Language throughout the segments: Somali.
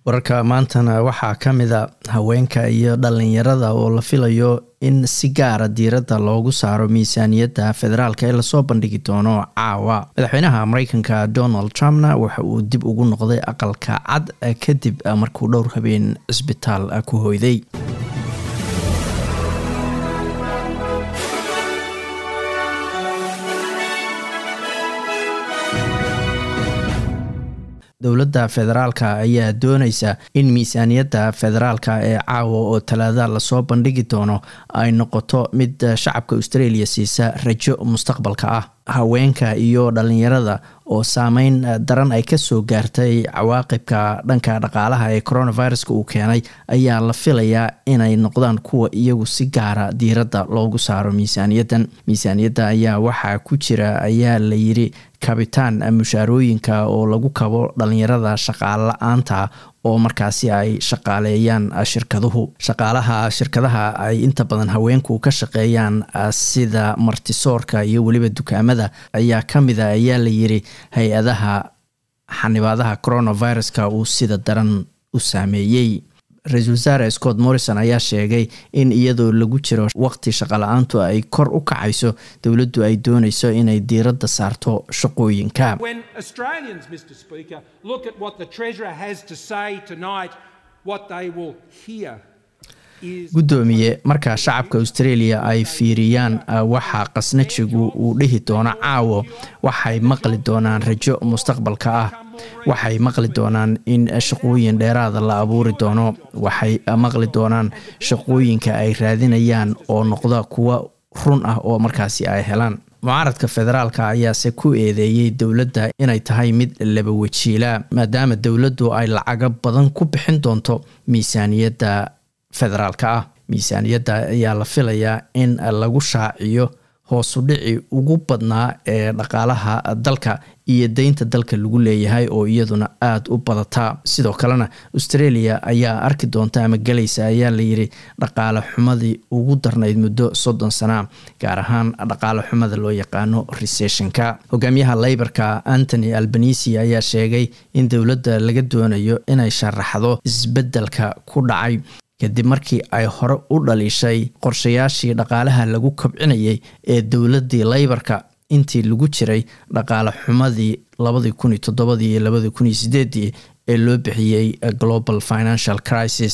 wararka maantana waxaa ka mida haweenka iyo dhalinyarada oo la filayo in si gaara diiradda loogu saaro miisaaniyadda federaalk ee lasoo bandhigi doono caawa madaxweynaha mareykanka donald trumpna waxa uu dib ugu noqday aqalka cad kadib markuu dhowr habeen cisbitaal ku hoyday dowladda federaalka ayaa dooneysa in miisaaniyadda federaalka ee caawa oo talaada lasoo bandhigi doono ay noqoto mid shacabka australia siisa rajo mustaqbalka ah haweenka iyo dhalinyarada oo saameyn daran ay kasoo gaartay cawaaqibka dhanka dhaqaalaha ee coronaviruska uu keenay ayaa la filayaa inay noqdaan kuwa iyagu si gaara diiradda loogu saaro miisaaniyaddan miisaaniyadda ayaa waxaa ku jira ayaa la yiri kabitaan mushaarooyinka oo lagu kabo dhalinyarada shaqaale la-aanta oo markaasi ay shaqaaleeyaan shirkaduhu shaqaalaha shirkadaha ay inta badan haweenku ka shaqeeyaan sida martisoorka iyo weliba dukaamada ayaa ka mid a ayaa la yiri hay-adaha xanibaadaha coronaviruska uu sida daran u saameeyey ra-iisul wasaare scott morrison ayaa sheegay in iyadoo lagu jiro waqti shaqala-aantu ay kor u kacayso dowladdu ay dooneyso inay diiradda saarto shaqooyinka guddoomiye marka shacabka australia ay fiiriyaan waxa qasnajigu uu dhihi doono caawo waxay maqli doonaan rajo mustaqbalka ah waxay maqli doonaan in shaqooyin dheeraada la abuuri doono waxay maqli doonaan shaqooyinka ay raadinayaan oo noqda kuwa run ah oo markaasi ay helaan mucaaradka federaalka ayaase ku eedeeyey dowladda inay tahay mid laba wajiila maadaama dowladdu ay lacago badan ku bixin doonto miisaaniyadda federaalka ah miisaaniyadda ayaa la filayaa in lagu shaaciyo hoosu dhici ugu badnaa ee dhaqaalaha dalka iyo deynta dalka lagu leeyahay oo iyaduna aada u badataa sidoo kalena australia ayaa arki doonta ama gelaysa ayaa layiri dhaqaale xumadii ugu darnayd muddo soddon sana gaar ahaan dhaqaale xumada loo yaqaano recessionka hogaamiyaha leyborka antony albanisi ayaa sheegay in dowladda laga doonayo inay sharaxdo isbedelka ku dhacay kadib markii ay hore u dhaliishay qorshayaashii dhaqaalaha lagu kobcinayay ee dowladii leybarka intii lagu jiray dhaqaale xumadii labadii kun iyo toddobadii iyo labadii kun iyo sideedii ee loo bixiyey global financial crisis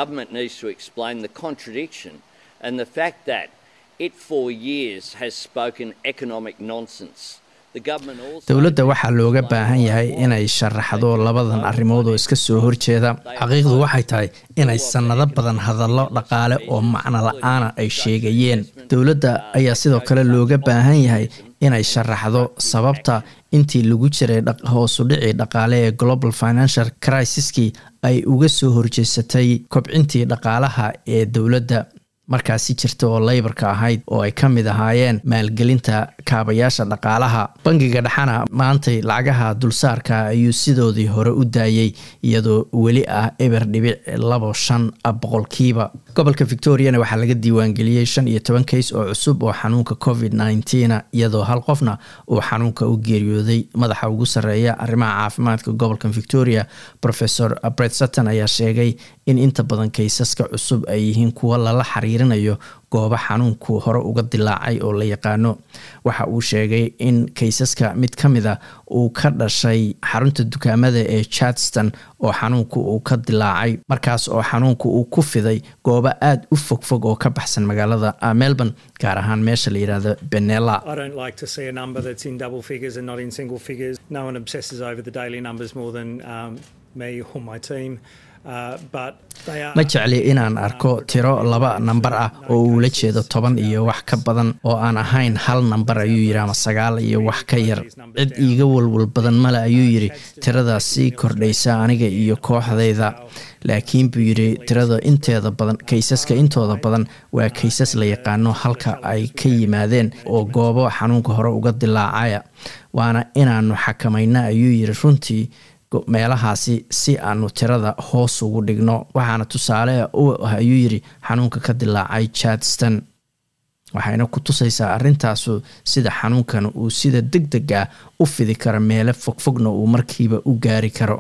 dowladda waxaa looga baahan yahay inay sharaxdo labadan arrimood oo iska soo horjeeda xaqiiqdu waxay tahay inay sannado badan hadallo dhaqaale oo macno la-aana ay sheegayeen dowladda ayaa sidoo kale looga baahan yahay inay sharaxdo sababta intii lagu jiray hoosu dhicii dhaqaale ee global financial crisiskii ay uga soo horjeesatay kobcintii dhaqaalaha ee dowladda markaasi jirta oo leybarka ahayd oo ay ka mid ahaayeen maalgelinta kaabayaasha dhaqaalaha bangiga dhexana maantay lacagaha dulsaarka ayuu sidoodii hore u daayey iyadoo weli ah eber dhibic labo shan boqolkiiba gobolka victoriana waxaa laga diiwaangeliyey shan iyo toban kays oo cusub oo xanuunka covid nneteen iyadoo hal qofna uu xanuunka u geeriyooday madaxa ugu sarreeya arrimaha caafimaadka gobolka victoria professor bret sutton ayaa sheegay in inta badan kaysaska cusub ay yihiin kuwa lala xiriirinayo goobo xanuunku hore uga dilaacay oo la yaqaano waxa uu sheegay in kaysaska mid ka mid a uu ka dhashay xarunta dukaamada ee chartston oo xanuunku uu ka dilaacay markaas oo xanuunku uu ku fiday goobo aada u fogfog oo ka baxsan magaalada melbourne gaar ahaan meesha la yidhaahdo benella ma jecli inaan arko tiro laba nambar ah oo uula jeedo toban iyo wax ka badan oo aan ahayn hal nambar ayuu yidhi ama sagaal iyo wax ka yar cid iiga walwal badan male ayuu yidhi tiradaas sii kordhaysa aniga iyo kooxdayda laakiin buu yidhi tirada inteeda badan kaysaska intooda badan waa kaysas la yaqaano halka ay ka yimaadeen oo goobo xanuunka hore uga dilaacaya waana inaanu xakamayna ayuu yidhi runtii meelahaasi si aanu tirada hoos ugu dhigno waxaana tusaale u ah ayuu yidhi xanuunka ka dilaacay chartston waxayna ku tusaysaa arrintaasu sida xanuunkan uu sida deg deg ah u fidi karo meelo fogfogna uu markiiba u gaari karo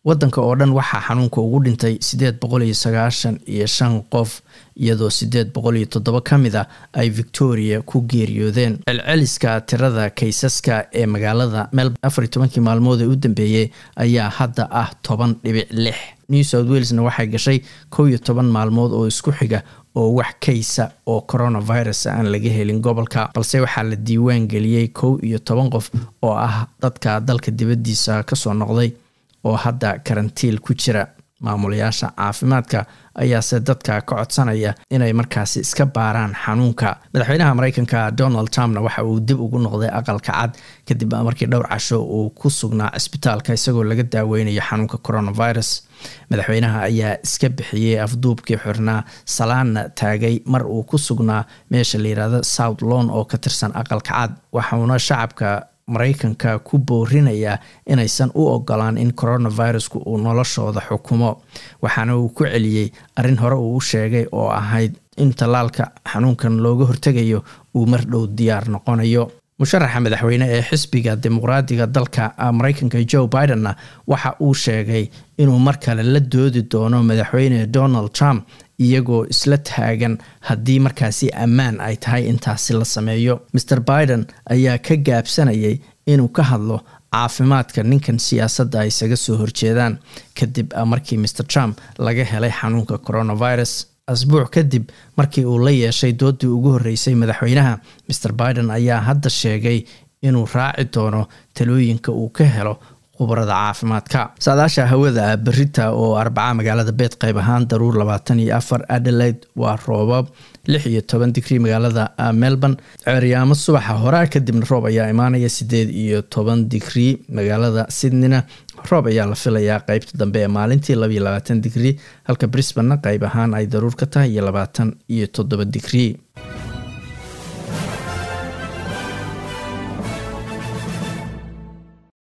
wadanka oo dhan waxaa xanuunka ugu dhintay sideed boqol iyo sagaashan iyo shan qof iyadoo sideed boqol iyo toddoba ka mid a ay victoria ku geeriyoodeen celceliska tirada kaysaska ee magaalada melbourne afar iyo tobankii maalmood ee u dambeeyey ayaa hadda ah toban dhibic lix new south walesna waxay gashay kow iyo toban maalmood oo isku xiga oo wax kaysa oo coronavirus aan laga helin gobolka balse waxaa la diiwaan geliyey kow iyo toban qof oo ah dadka dalka dibaddiisa kasoo noqday oo hadda karantiil ku jira maamulayaasha caafimaadka ayaase dadka ka codsanaya inay markaasi iska baaraan xanuunka madaxweynaha mareykanka donald trumpna waxa uu dib ugu noqday aqalka cad kadib markii dhowr casho uu ku sugnaa cisbitaalka isagoo laga daaweynayo xanuunka coronavirus madaxweynaha ayaa iska bixiyey afduubkii xirnaa salaana taagay mar uu ku sugnaa meesha layirahdo south lon oo ka tirsan aqalka cad waxauna shacabka mareykanka ku boorinayaa inaysan u ogolaan in coronavirusku uu noloshooda xukumo waxaana uu ku celiyey arrin hore uu u sheegay oo ahayd in tallaalka xanuunkan looga hortegayo uu mar dhow diyaar noqonayo musharaxa madaxweyne ee xisbiga dimuqraadiga dalka mareykanka joe bidenna waxa uu sheegay inuu mar kale la doodi doono madaxweyne donald trump iyagoo isla taagan haddii markaasi ammaan ay tahay intaasi la sameeyo maer biden ayaa ka gaabsanayay inuu ka hadlo caafimaadka ninkan siyaasadda ay isaga soo horjeedaan kadib markii maer trump laga helay xanuunka coronavirus asbuuc kadib markii uu la yeeshay doodii ugu horreysay madaxweynaha maer biden ayaa hadda sheegay inuu raaci doono talooyinka uu ka helo khubarada caafimaadka saadaasha hawada berita oo arbaca magaalada beed qayb ahaan daruur labaatan iyo afar adelaide waa roobab lix iyo toban digrii magaalada melbourne ceeryaamo subaxa horaa kadibna roob ayaa imaanaya sideed iyo toban digrii magaalada sydneyna roob ayaa la filayaa qeybta dambe ee maalintii labaiyo labaatan digrii halka brisbanna qayb ahaan ay daruur ka tahay iyo labaatan iyo toddoba digrii